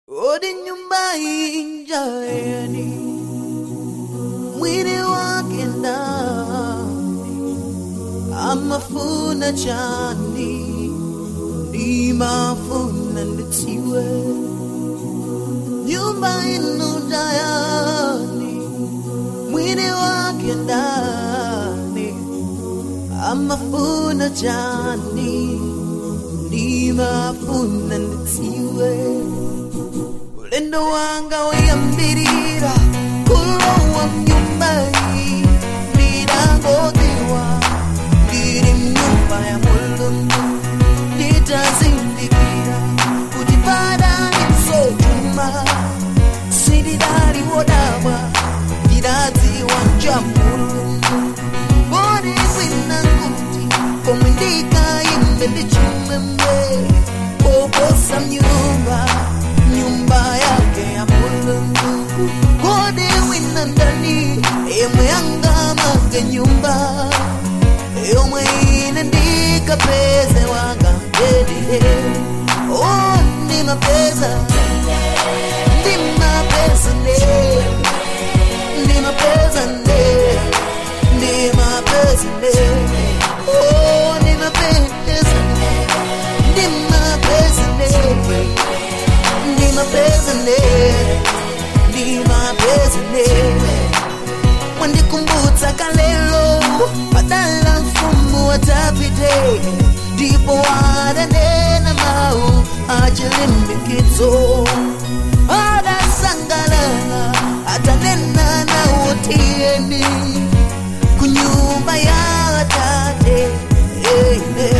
odi nyumba injani mwili wake ndani amafuna chani nimafuna nditiwe nyumba inu dayani mwili wake ndani amafuna chani nimafuna nditiwe ulendo wanga wayambirira kulowa mnyumbai ndidangotiwa ndiri mnyumba ya mulungu nditazindikira kuti padani msotuma sindidali wodabwa ndidadziwa nja mulungu bodi kwina kuti komwe ndikayimbe ndichimwemwe koposa mnyumba nyumba yake ya mulungu kodi wina ndani yemwe yangamake nyumba yomwe ine ndikapeze wanga ndedide o ndimapeza ndimapeza nde ndimapeza nde ndimapeza nde o ndimapeza ndimapeza nde ndimapeza nde ndimapeza nde mwandikumbutsa kalelo padala mfumu watapite ndipo wadanena mau achilimbikizo adasangalala atanena nawotieni kunyumba ya tate ine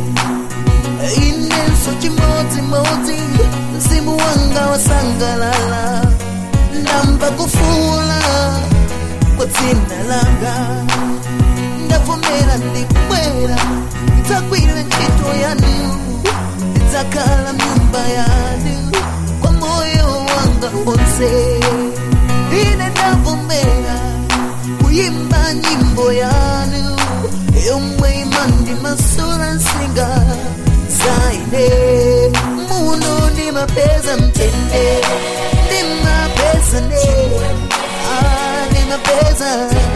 inenso chimodzimodzi mzimu wanga wasangalala ndamva kufula kwa dzina langa ndavomera ndibwera ndidzagwira ntchito yanu ndidzakhala mnyumba yanu kwa moyo wanga wonse ine ndavomera kuyimba nyimbo yanu yomwe imandimasula nsinga zaine muno ndimapeza mtende ndimapeza ne ah, ndimapeza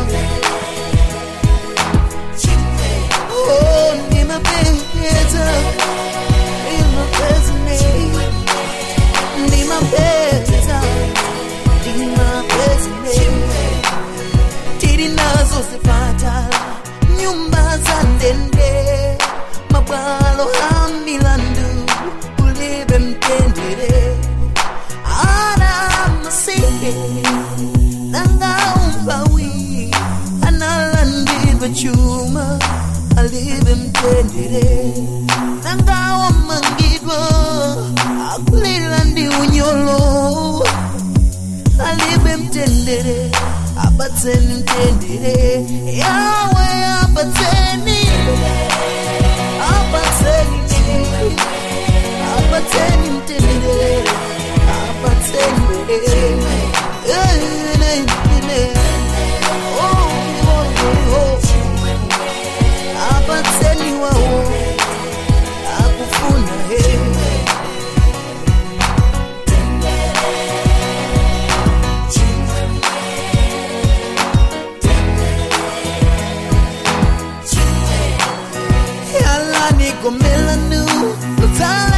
oh ndimapeza ndimapeza ne ndimapeza ndimapeza ne tiri nazo zipatala nyumba za ndende mabwalo a milandu ulibe mtendere ana masihe nanga umpawi analandidwa chuma alibe mtendere nanga wamangidwa akulila ndi unyolo alibe mtendere apatseni mtendere yawe apatseni apatseni apatseni mtendere apatseni ene ene oh oh oh apatseni wao akufuna he yala nigomela nu lutala